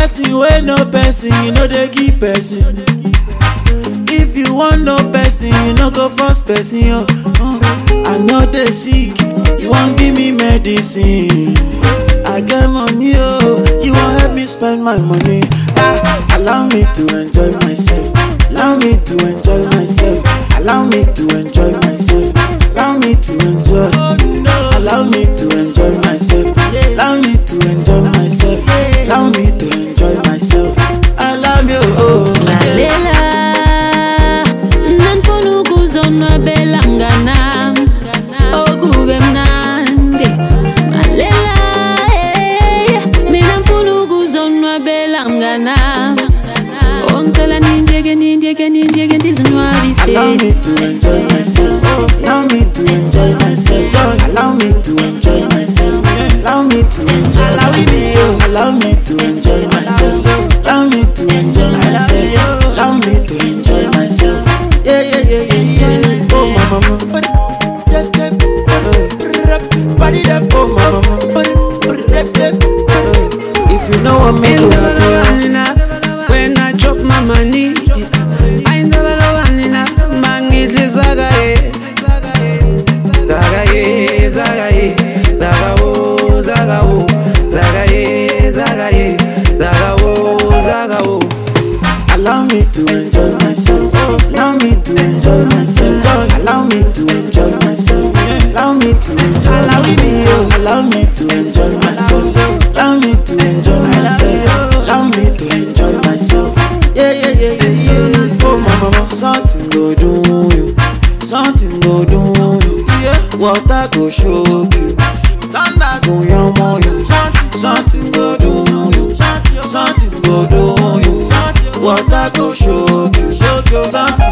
person wey no person you no dey give person if you wan know person you no go force person oh oh. i no dey sick you wan give me medicine i get money oh you wan help me spend my money ah allow me to enjoy myself allow me to enjoy myself allow me to enjoy myself allow me to enjoy allow me to enjoy myself allow me to enjoy myself allow me to enjoy myself allow me oh lalela nanifuna ukuzonwabela mnganam okube mnandi lalela eh, mina mfuna ukuzonwabela mnganam ongicela nindiyeke nindiyeke nindiyeke ndizinwabise Allow me to enjoy myself. Allow me to enjoy myself. Allow me to enjoy myself. Allow me to enjoy myself. Allow me to enjoy myself. Allow me to enjoy myself. Allow me to enjoy myself. Yeah, yeah, yeah, yeah, yeah. Oh, my mama. Body that oh, my mama. If you know what me do, When I drop my money, I never know vanina. Mangitli zaga ye, zaga ye, zaga ye, zaga wo, zaga wo, zaga ye, zaga ye, zaga wo, zaga wo. Allow me to enjoy myself. Allow me to enjoy myself. Allow me to enjoy myself. Allow me to enjoy myself. Allow me to enjoy myself. Allow me to enjoy myself. Allow me to enjoy myself. Yeah, yeah, yeah, yeah, yeah. Oh, my mama, something go do you. Something go do you. Water go shock you. Thunder go yamo you. Something go do you. Something go do you. Water go shock you. Something